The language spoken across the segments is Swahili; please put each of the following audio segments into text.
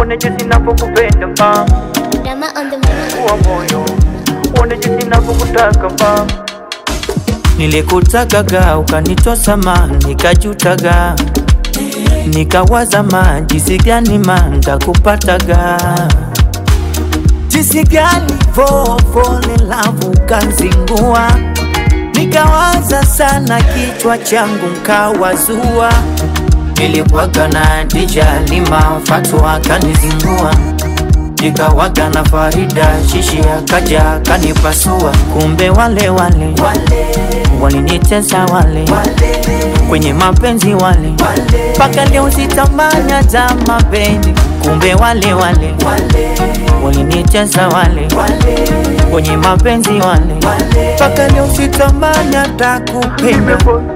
uone jinsi ninavyokupenda mama, Rama on the mic. fungua moyo, uone jinsi ninavyokutaka mama. Nilikutakaga ukanitosa ma, nikajutaga nikawaza ma, jinsi gani ma ndakupataga jinsi gani vovole lavu kanzingua nikawaza sana kichwa changu nkawazua nilikuwaga na Dija Lima Fatu akanizingua nikawaga na Farida Shishi akaja akanipasua kumbe wale wale walinitesa wale kwenye mapenzi wale mpaka leo sitamani hata mapenzi kumbe wale wale walinitesa wale kwenye mapenzi wale mpaka leo sitamani hata kupenda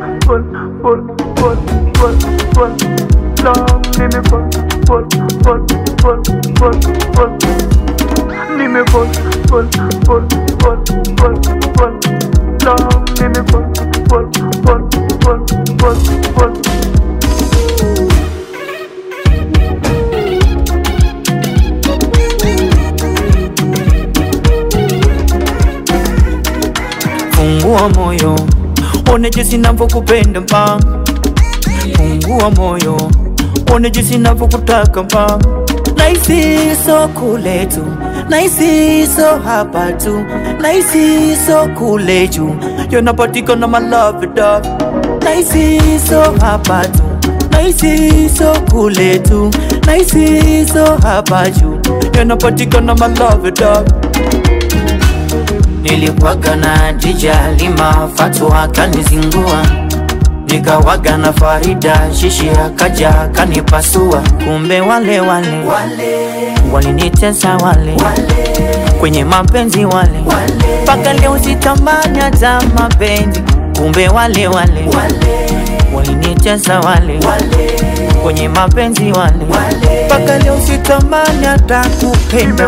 Fungua moyo, one jinsi navyokupenda mpa. Fungua moyo, one jinsi navyokutaka mpa. Naisi so kule tu, naisi so hapa tu, naisi so kule juu, yanapatikana my love dog. Naisi so hapa tu, naisi so kule tu, naisi so hapa juu, yanapatikana my love dog. Nilikuwaga na Dija Lima Fatu akanizingua nikawaga na Farida Shishi akaja akanipasua kumbe wale wale walinitesa wale kwenye mapenzi wale mpaka leo sitamani hata mapenzi kumbe wale wale walinitesa wale kwenye mapenzi wale mpaka leo sitamani hata kupenda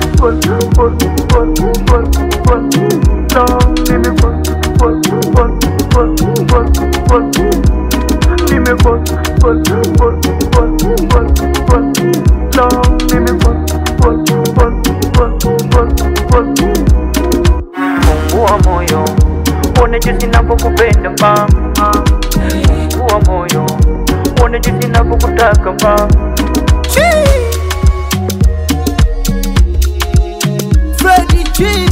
Fungua moyo, uone jinsi ninavyokupenda mama. Fungua moyo, uone jinsi ninavyokutaka mama. Freddie G